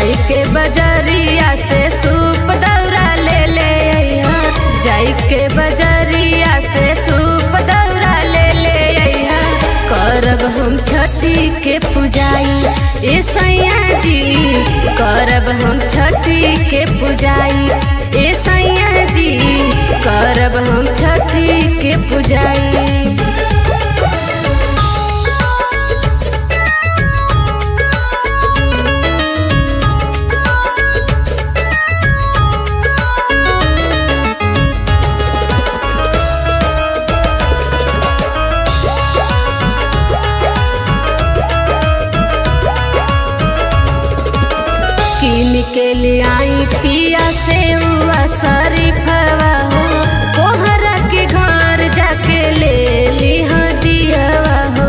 जाई के बजरिया से सूप दौरा ले ले अइहा जाई के बजरिया से सूप दौरा ले ले अइहा करब हम छठी के पूजाई ए सैया जी करब हम छठी के पूजाई ए सैया जी करब हम छठी के पूजाई किन के लिए आई पिया से हुआ शरीफवा हो कोहरा के घर जाके ले लिहा दियावा हो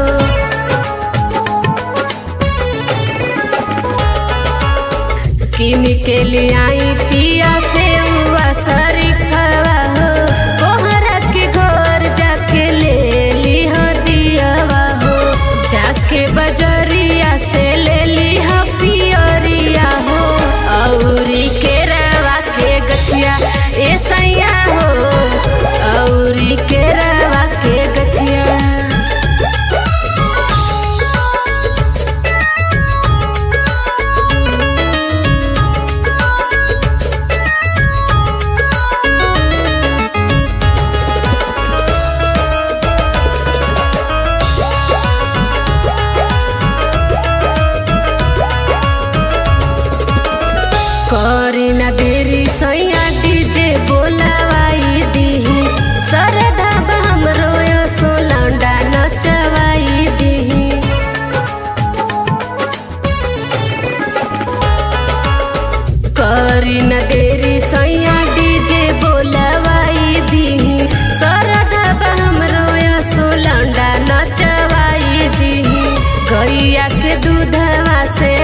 किन के लिए आई पिया से हुआ शरीफवा हो कोहरा के घर जाके ले लिहा दियावा हो जाके बजरिया से ले लिहा पियरिया हो औरी के रवा के गछिया ए सैया हो औरी के रवा के गछिया करी न देरी सैया डीजे बोलावाई दीही सरधा हमरो सो लौंडा नचवाई दीही करी न देरी सैया डीजे बोलावाई दीही सरधा हमरो सो लौंडा नचवाई दीही गैया के दूधवा से